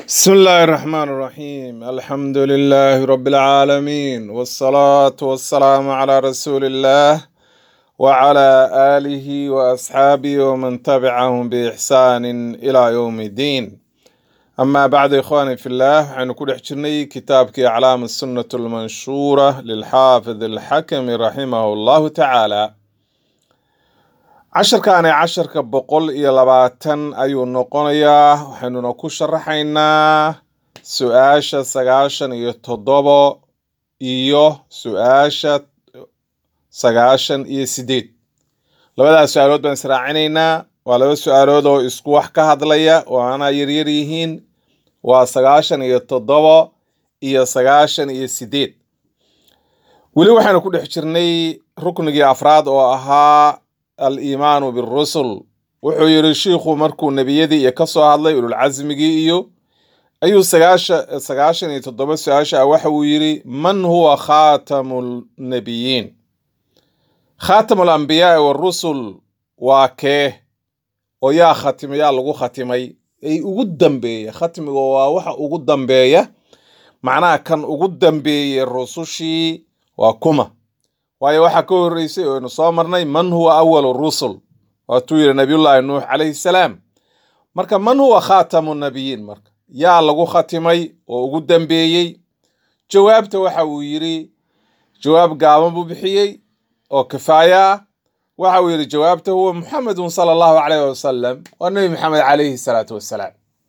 بسم الله الرحمن الرحيم الحمد لله رب العالمين والصلاة والسلام على رسول الله وعلى آله وأصحابه ومن تبعهم بإحسان إلى يوم الدين أما بعد إخواني في الله عن كل حجرني كتابك أعلام السنة المنشورة للحافظ الحكم رحمه الله تعالى casharkaani casharka boqol iyo labaatan ayuu noqonayaa waxaynuna ku sharaxaynaa su-aasha sagaashan iyo toddobo iyo su-aasha sagaashan iyo sideed labadaas su-aalood baan israacinaynaa waa laba su-aalood oo isku wax ka hadlaya oo aanaa yaryar yihiin waa sagaashan iyo toddobo iyo sagaashan iyo sideed weli waxaynu ku dhex jirnay ruknigii afraad oo ahaa aliimaanu birusul wuxuu yidhi shiikhu markuu nebiyadii iyo ka soo hadlay ululcasmigii iyo ayuu sagaasha sagaashan iyo toddoba su-aasha ah waxa uu yidhi man huwa khaatamu lnebiyiin khaatamu alambiyaai warusul waa kee oo yaa khatimay yaa lagu khatimay ay ugu dambeeya khatmiga waa waxa ugu dambeeya macnaha kan ugu dambeeyey rusushii waa kuma waayo waxaa ka horreysay oo aynu soo marnay man huwa awalu rusul waatuu yidhi nabiyullaahi nuux calayhi salaam marka man huwa khaatamu nabiyiin marka yaa lagu khatimay oo ugu dambeeyey jawaabta waxa uu yidhi jawaab gaaban buu bixiyey oo kifaaya ah waxa uu yidhi jawaabta huwa muxamedun sala allahu calayh wasalam waa nebi maxamed calayhi salaatu wassalaam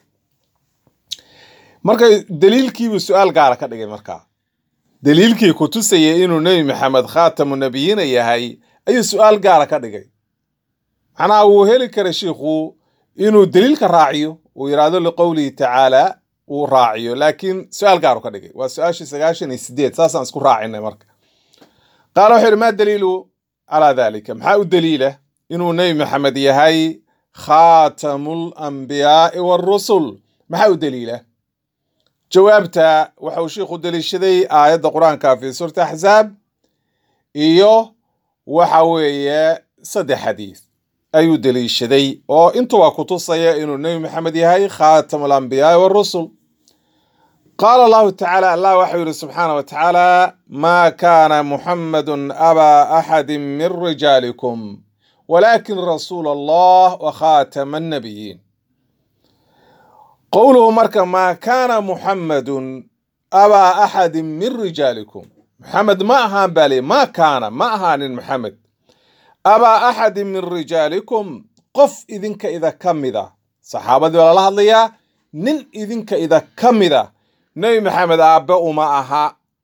marka daliilkiibuu su-aal gaara ka dhigay markaa daliilkii ku tusayay inuu nebi maxamed khaatamu nabiyiina yahay ayuu su-aal gaara ka dhigay macnaha wuu heli kara shiikhu inuu daliilka raaciyo uu yidhaahdo liqowlihi tacaala uu raaciyo laakiin su-aal gaaru ka dhigay waa su-aashii sagaashan iyo sideed saasaan isku raacinay marka qaala wuxuu yidhi maa daliilu calaa dalika maxaa u daliila inuu nebi maxamed yahay khaatamu lambiyaai warusul maxaa u daliila jawaabta waxa uu sheikhu deliishaday aayadda qur-aanka fi suurati axzaab iyo waxa weeye saddex xadiis ayuu deliishaday oo intuba kutusaya inuu nebi maxamed yahay khaatam alambiyaai warusul qaala allahu tacaala allah waxau yidhi subxaana wa tacaala maa kaana muxamedun abaa axadi min rijaalikum walaakin rasuula allah wa khaatama annabiyiin qowluhu marka maa kaana muxamedun abaa axadi min rijaalikum maxamed ma ahaan baa ley maa kaana ma ahaanin maxamed abaa axadi min rijaalikum qof idinka ida ka mida saxaabadii baa lala hadlayaa nin idinka ida ka mida nebi maxamed aabbe uma aha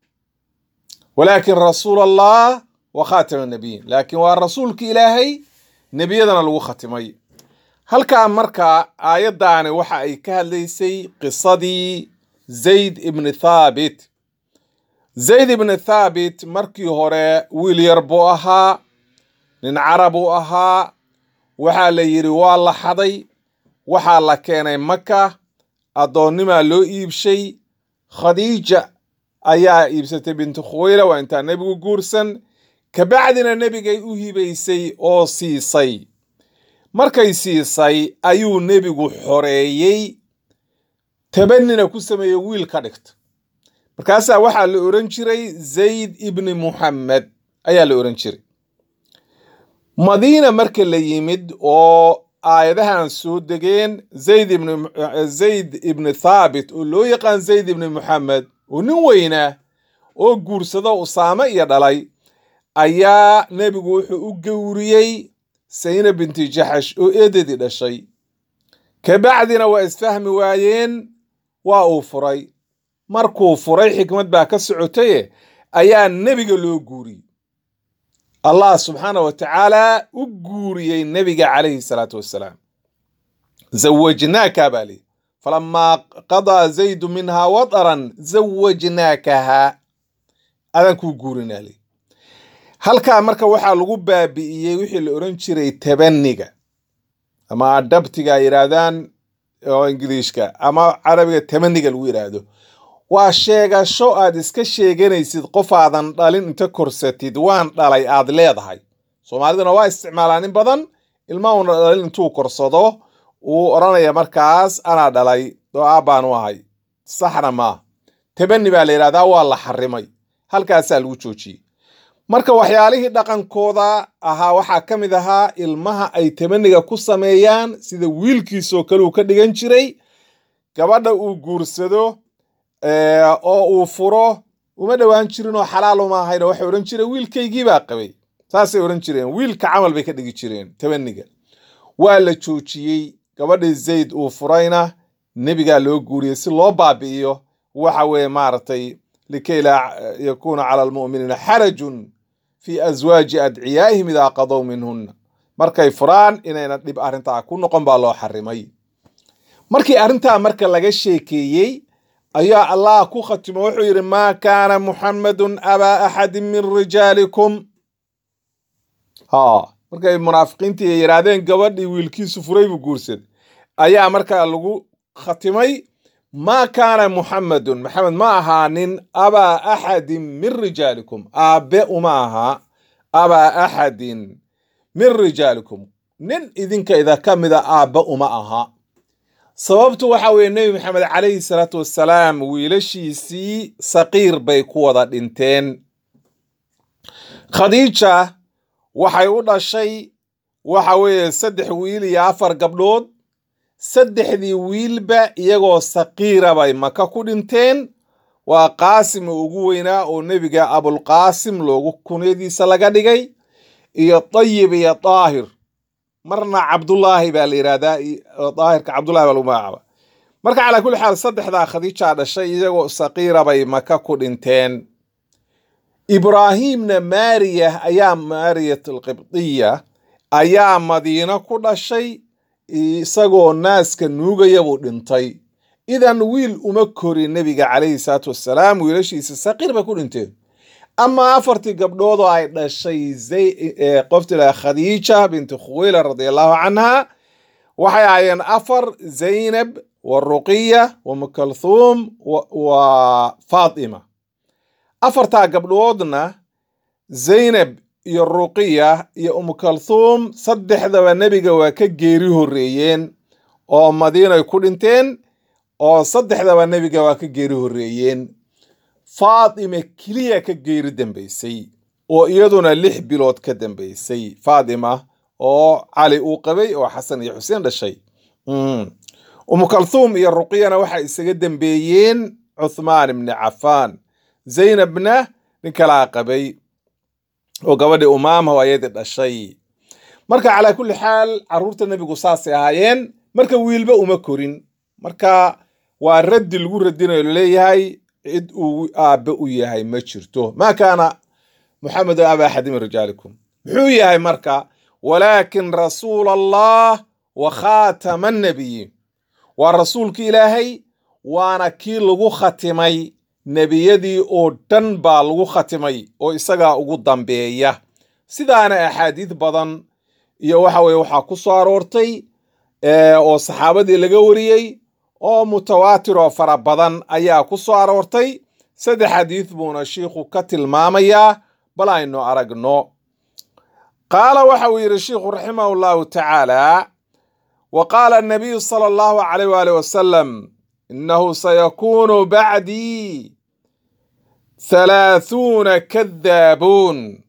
walaakin rasuul allah wa khaatama nabiyiin laakiin waa rasuulka ilaahay nebiyadana lagu khatimay halkaa marka aayaddaani waxa ay ka hadlaysay qisadii zayd ibni thaabit zayd ibni thaabit markii hore wiil yar buu ahaa nin carab uu ahaa waxaa la yidhi waa la xaday waxaa la keenay maka addoonnimaa loo iibshay khadiija ayaa iibsatay bintu khuweyla waa intaa nebigu guursan kabacdina nebigay u hibaysay oo siisay markay siisay ayuu nebigu xoreeyey tabanina ku sameeyey wiil ka dhigta markaasaa waxaa la oran jiray zayd ibni muxamed ayaa la oran jiray madiina marka la yimid oo aayadahan soo degeen zayd ibn zayd ibni thaabit oo loo yaqaan zayd ibni muxamed oo nin weynaa oo guursado usaame iyo dhalay ayaa nebigu wuxuu u gowriyey sayna binti jaxash oo eedadii dhashay kabacdina waa isfahmi waayeen waa uu furay markuu furay xikmad baa ka socotaye ayaa nebiga loo guuriyey allah subxaana wa tacaala u guuriyey nebiga calayhi salaatu wassalaam zawajnaaka baa lii falamaa qadaa zaydu minhaa wadaran zawajnaakaha adaan kuu guurinaa lii halkaa marka waxaa lagu baabi'iyey wixii la oran jiray tabaniga ama adhabtiga ay yidhaahdaan oo ingiliishka ama carabiga tabaniga lagu yidhaahdo waa sheegasho aad iska sheeganaysid qof aadan dhalin inta korsatid waan dhalay aad leedahay soomaaliduna waa isticmaalaa nin badan ilma una dhalin intuu korsado uu odhanaya markaas anaa dhalay oo aabbaanu ahay saxna maaha tabani baa la yidhahdaa waa la xarimay halkaasaa lagu joojiyey marka waxyaalihii dhaqankooda ahaa waxaa ka mid ahaa ilmaha ay tabaniga ku sameeyaan sida wiilkiisoo kale uu ka dhigan jiray gabadha uu guursado oo uu furo uma dhowaan jirin oo xalaal uma ahayn oo waxay odhan jireen wiilkaygii baa qabay saasay odhan jireen wiilka camal bay ka dhigi jireen tabaniga waa la joojiyey gabadhii zayd uu furayna nebigaa loo guuriyey si loo baabi'iyo waxa weeye maaragtay likay laa yakuuna cala almu'miniina xarajun fii aswaaji adciyaa'ihim idaa qadow minhunna markay furaan inayna dhib arrintaa ku noqon baa loo xarimay markii arrintaa marka laga sheekeeyey ayaa allah ku khatimo wuxuu yidhi maa kaana muxammadun abaa axadin min rijaalikum ha markay munaafiqiintii ay yidhaahdeen gabadhii wiilkiisu furay buu guursaday ayaa markaa lagu khatimay maa kaana muxammadun maxamed ma ahaanin abaa axadin min rijaalikum aabbe uma aha abaa axadin min rijaalikum nin idinka ida ka mida aabbe uma aha sababtu waxa weeye nebi maxamed calayhi salaatu wassalaam wiilashiisii saqiir bay ku wada dhinteen khadiija waxay u dhashay waxa weeye saddex wiil iyo afar gabdhood saddexdii wiilba iyagoo saqiira bay maka ku dhinteen waa qaasim ugu weynaa oo nebiga abulqaasim loogu kunyadiisa laga dhigay iyo dayib iyo daahir marna cabdullaahi baa la yidhahdaa daahirka cabdullahi baa lagu magacaaba marka calaa kulli xaal saddexdaa khadiijaa dhashay iyagoo saqiira bay maka ku dhinteen ibraahimna maariya ayaa maariyat alqibdiya ayaa madiino ku dhashay isagoo naaska nuugaya buu dhintay idan wiil uma korin nebiga calayhi salaatu wassalaam wiilashiisa saqiir bay ku dhinteen ama afartii gabdhood oo ay dhashay qoftila khadiija binti khuweyla radiallahu canha waxay ahaayeen afar zaynab wa ruqiya wa mukalthuum wa faatima afartaa gabdhoodna zaynab iyo ruqiya iyo umukalthuum saddexdaba nebiga waa ka geeri horreeyeen oo madiinay ku dhinteen oo saddexdaba nebiga waa ka geeri horreeyeen faatima keliya ka geeri dambaysay oo iyaduna lix bilood ka dambaysay faatima oo cali uu qabay oo xasan iyo xuseen dhashay umukalthuum iyo ruqiyana waxay isaga dambeeyeen cuthmaan ibni cafaan zaynabna nin kalaa qabay oo gabadhii umaama oo ayadii dhashay marka calaa kulli xaal carruurta nebigu saasay ahaayeen marka wiilba uma korin marka waa raddi lagu radinayo laleeyahay cid uu aabbe u yahay ma jirto maa kaana muxamedun aba axadi min rijaalikum muxuu yahay marka walaakin rasuula allah wa khaatama annabiyiin waa rasuulki ilaahay waana kii lagu khatimay nebiyadii oo dhan baa lagu khatimay oo isagaa ugu dambeeya sidaana axaadiid badan iyo waxa weye waxaa ku soo aroortay oo saxaabadii laga wariyey oo mutawaatir oo fara badan ayaa ku soo aroortay saddex xadiid buuna shiikhu ka tilmaamayaa bal aynu aragno qaala waxa uu yidhi shiikhu raximahu llahu tacaala wa qaala anabiyu sala allahu calayh waali wasalam inahu sayakuunu bacdii halaahuuna kadaabuun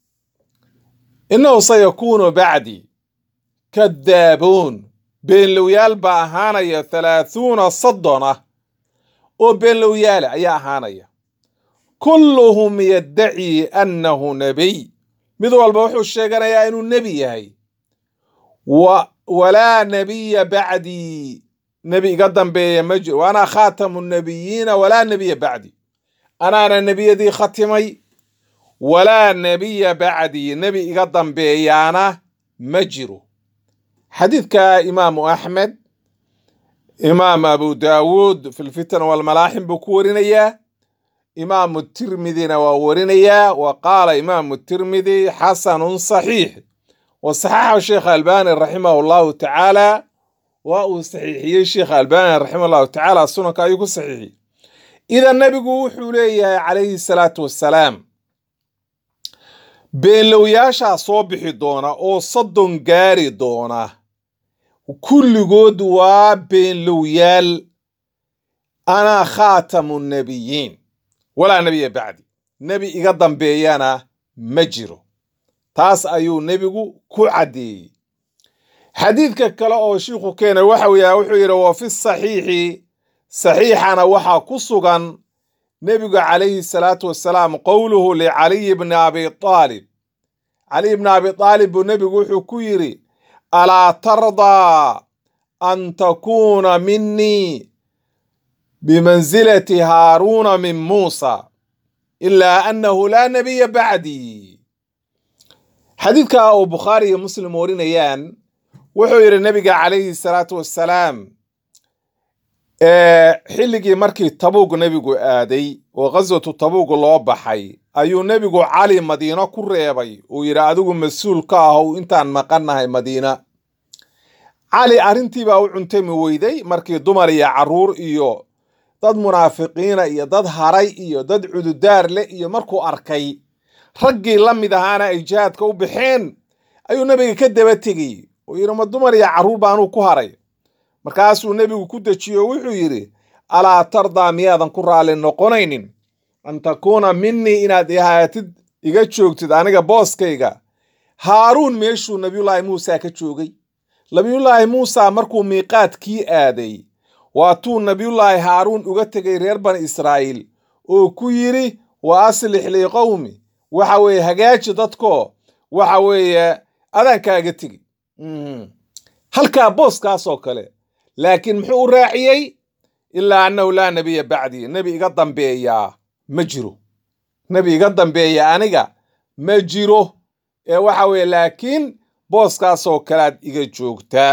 inahu sayakuunu bacdii kadaabuun beenlowyaal baa ahaanaya halaahuuna soddon ah oo beenlowyaala ayaa ahaanaya kulluhum yaddacii annahu nebiy mid walba wuxuu sheeganayaa inuu nebi yahay walaa nebiya bacdii nebi iga dambeeya ma jiro wa anaa khaatamu nebiyiina walaa nebiya bacdi anaana nebiyadii khatimay walaa nebiya bacdii nebi iga dambeeyaana ma jiro xadiidka imaamu axmed imaam abu daawuud fi lfitan walmalaaxim buu ku warinayaa imaamu tirmidina waa warinayaa wa qaala imaamu tirmidi xasanun saxiix wa saxaxa sheekh albani raximah llahu tacaala waa uu saxiixiyey sheekh albani raximah llahu tacaala sunanka ayuu ku saxiixiyey idan nebigu wuxuu leeyahay calayhi salaatu wassalaam beenlowyaashaa soo bixi doona oo soddon gaari doona kulligood waa beenlowyaal ana khaatamu nabiyiin walaa nebiya bacdi nebi iga dambeeyana ma jiro taas ayuu nebigu ku caddeeyey xadiidka kale oo shiikhu keenay waxa weya wuxuu yidhi wa fi saxiixi saxiixana waxaa ku sugan nebigu calayhi salaatu wasalaam qowluhu licaliyi bni abi aalib caliy bni abi aalib buu nebigu wuxuu ku yidhi alaa tardaa an takuuna minii bimansilati haaruuna min muusa ilaa annahu laa nebiya bacdii xadiidka uu bukhaari iyo muslim warinayaan wuxuu yidhi nebiga calayhi salaatu wassalaam xilligii markii tabuug nebigu aaday oo khaswatu tabuug loo baxay ayuu nebigu cali madiino ku reebay uu yidhi adigu mas-uul ka ahow intaan maqannahay madiina cali arrintiibaa u cuntami weyday markii dumar iyo carruur iyo dad munaafiqiina iyo dad haray iyo dad cududaar leh iyo markuu arkay raggii la mid ahaana ay jihaadka u baxeen ayuu nebiga ka daba tegey oo yidhi ma dumar iyo carruur baanuu ku haray markaasuu nebigu ku dejiyo wuxuu yidhi alaa tardaa miyaadan ku raalli noqonaynin an takuuna minii inaad ihaatid iga joogtid aniga booskayga haaruun meeshuu nabiyullaahi muusa ka joogay nabiyullaahi muusa markuu miiqaadkii aaday waatuu nabiyullaahi haaruun uga tegay reer bani israa'iil oo ku yidhi wa aslix lii qowmi waxa weeye hagaaji dadko waxa weeye adaankaaga tegi halkaa booskaasoo kale laakiin muxuu u raaciyey ilaa annahu laa nebiya bacdii nebi iga dambeeyaa ma jiro nebi iga dambeeya aniga ma jiro ee waxa weeye laakiin booskaasoo kalead iga joogtaa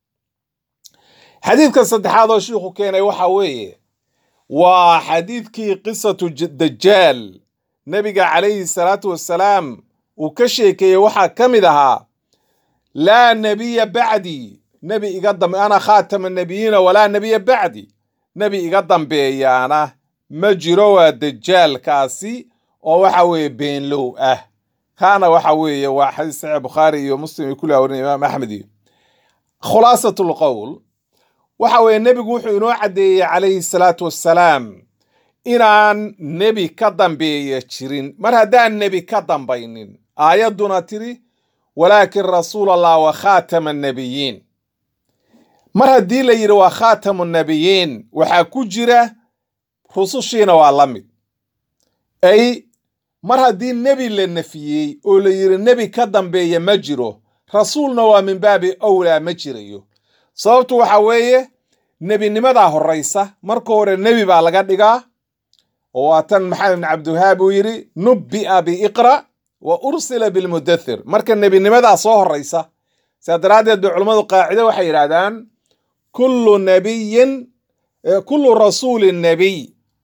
xadiidka saddexaad oo shiikhu keenay waxa weeye waa xadiidkii qisatu dajaal nebiga calayhi salaatu wassalaam uu ka sheekeeyey waxaa ka mid ahaa laa nebiya bacdii nebi iga dambe ana khaatama nebiyiina walaa nebiya bacdi nebi iga dambeeyaana ma jiro waa dajaalkaasi oo waxa weeye beenlow ah kaana waxa weeye waa xadiis saxiix bukhaari iyo muslim iyo kulli warin imaam axmed iyo khulaasat lqowl waxa weeye nebigu wuxuu inoo caddeeyey calayhi salaatu wassalaam inaan nebi ka dambeeya jirin mar haddaan nebi ka dambaynin aayadduna tiri walaakin rasuul allah wa khaatama annabiyiin mar haddii la yidhi waa khaatamu nabiyiin waxaa ku jira rusushiina waa la mid ay mar haddii nebi la nafiyey oo la yidhi nebi ka dambeeya ma jiro rasuulna waa min baabi owlaa ma jirayo sababtu waxa weeye nebinimadaa horraysa marka hore nebi baa laga dhigaa oo waa tan maxamed ibn cabdiwahaab uu yidhi nubbi'a biiqra' wa ursila bilmudathir marka nebinimadaa soo horraysa sidaa daraaddeed bay culammadu qaacide waxay yidhaahdaan kullu nabiyin kullu rasuulin nabiy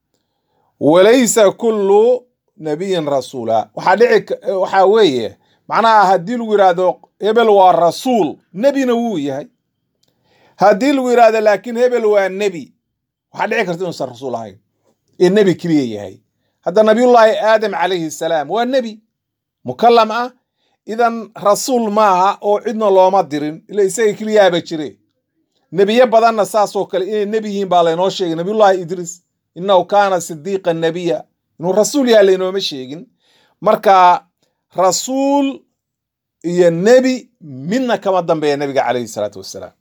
walaysa kullu nabiyin rasuula waxaa dhici waxaa weeye macnaha haddii lagu yidhaahdo hebel waa rasuul nebina wuu yahay haddii lagu yidhaahdo laakiin hebel waa nebi waxaa dhici karta inuusan rasuul ahayn ee nebi keliya yahay hadda nabiyullaahi aadam calayhi salaam waa nebi mukallam ah idan rasuul maaha oo cidna looma dirin ila isaga keliyaaba jire nebiye badanna saasoo kale inay nebi yihiin baa laynoo sheegay nabiyullaahi idriis innahu kaana sidiiqan nebiya inuu rasuul yaha laynooma sheegin marka rasuul iyo nebi midna kama dambeeya nebiga calayhi salaatu wassalaam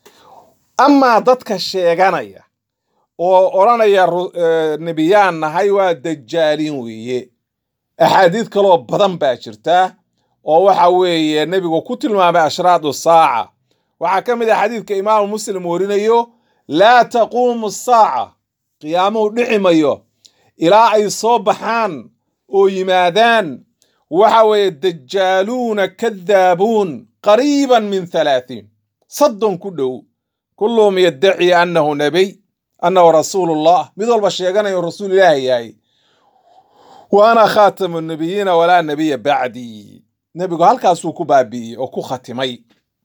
amaa dadka sheeganaya oo odhanaya nebiyaan nahay waa dajaaliin weeye axaadiid kaloo badan baa jirta oo waxa weeye nebigu ku tilmaamay ashraadu saaca waxaa ka mid ah xadiidka imaamu muslim warinayo laa taquumu saaca qiyaamuhu dhici mayo ilaa ay soo baxaan oo yimaadaan waxa weeye dajaaluuna kadaabuun qariiban min halaatiin soddon ku dhow kulluhum yaddaci annahu nebiy annahu rasuulullah mid walba sheeganayo rasuul ilaahi yahay wa ana khaatamu nabiyiina walaa nebiya bacdii nebigu halkaasuu ku baabi'iyey oo ku khatimay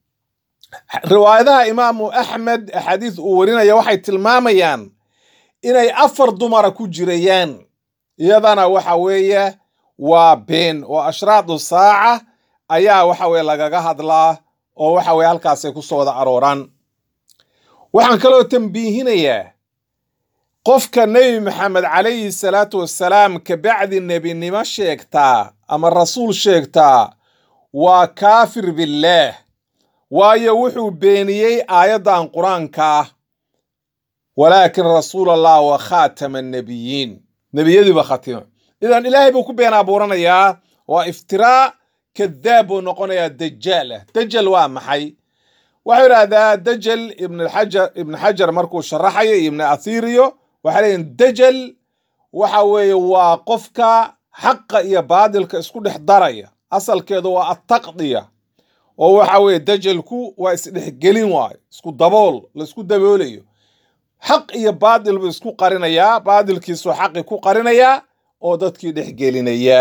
riwaayadaha imaamu axmed axaadiis uu warinaya waxay tilmaamayaan inay afar dumara ku jirayaan iyadana waxa weeye waa been oo ashraadu saaca ayaa waxa weye lagaga hadlaa oo waxa weye halkaasay ku soo wada arooraan waxaan kaloo tambiihinayaa qofka nebi maxamed calayhi salaatu wassalaam kabacdi nebinimo sheegtaa ama rasuul sheegtaa waa kaafir billaah waayo wuxuu beeniyey aayaddan qur-aanka ah walaakin rasuul allah wa khaatama annebiyiin nebiyadiiba khatima idan ilaahay buu ku been abuuranayaa waa iftiraa kadaab buu noqonayaa dajaal ah dajal waa maxay waxau idhahdaa dajal ibnxajar ibn xajar markuu sharaxayo iyo ibni athiriyo waxay leeyihin dajal waxa weeye waa qofka xaqa iyo baadilka isku dhex daraya asalkeedu waa attaqdiya oo waxa weeye dajalku waa isdhexgelin waayo isku dabool la isku daboolayo xaq iyo baadil buu isku qarinayaa baadilkiisuu xaqi ku qarinayaa oo dadkii dhexgelinaya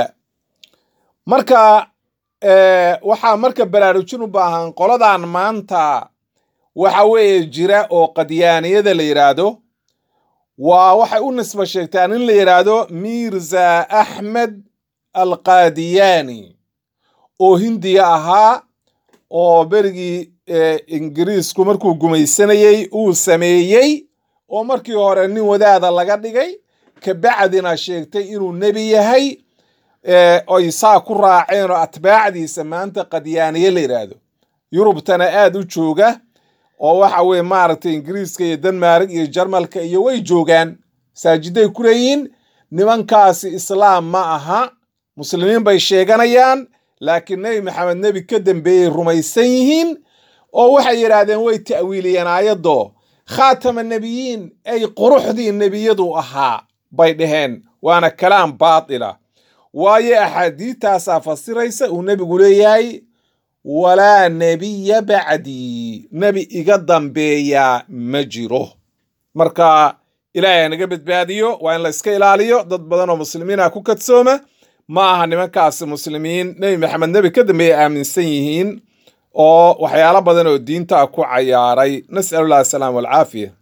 marka waxaa marka baraarujin u baahan qoladan maanta waxa weeye jira oo qadyaaniyada la yidhaahdo waa waxay u nisba sheegtaan in la yidhaahdo mirza axmed alqaadiyaani oo hindiya ahaa oo berigii ingiriisku markuu gumaysanayey uu sameeyey oo markii hore nin wadaada laga dhigay kabacdina sheegtay inuu nebi yahay oy saa ku raaceen oo atbaacdiisa maanta qadyaaniye la yidhaahdo yurubtana aad u jooga oo waxa weye maaragtay ingiriiska iyo denmark iyo jarmalka iyo way joogaan masaajiday ku leeyihiin nimankaasi islaam ma aha muslimiin bay sheeganayaan laakiin nebi maxamed nebi ka dambeeyey rumaysan yihiin oo waxay yidhaahdeen way ta'wiiliyeen aayaddo khaatama nebiyiin ay quruxdii nebiyadu ahaa bay dhaheen waana kalaam baatila waayo axaadiidtaasaa fasiraysa uu nebigu leeyahay walaa nebiya bacdii nebi iga dambeeyaa ma jiro marka ilaahay naga badbaadiyo waa in la iska ilaaliyo dad badan oo muslimiina ku kadsooma ma aha nimankaasi muslimiin nebi maxamed nebi ka dambeeya aaminsan yihiin oo waxyaalo badan oo diinta ku cayaaray nas'alullahi asalaam walcaafiya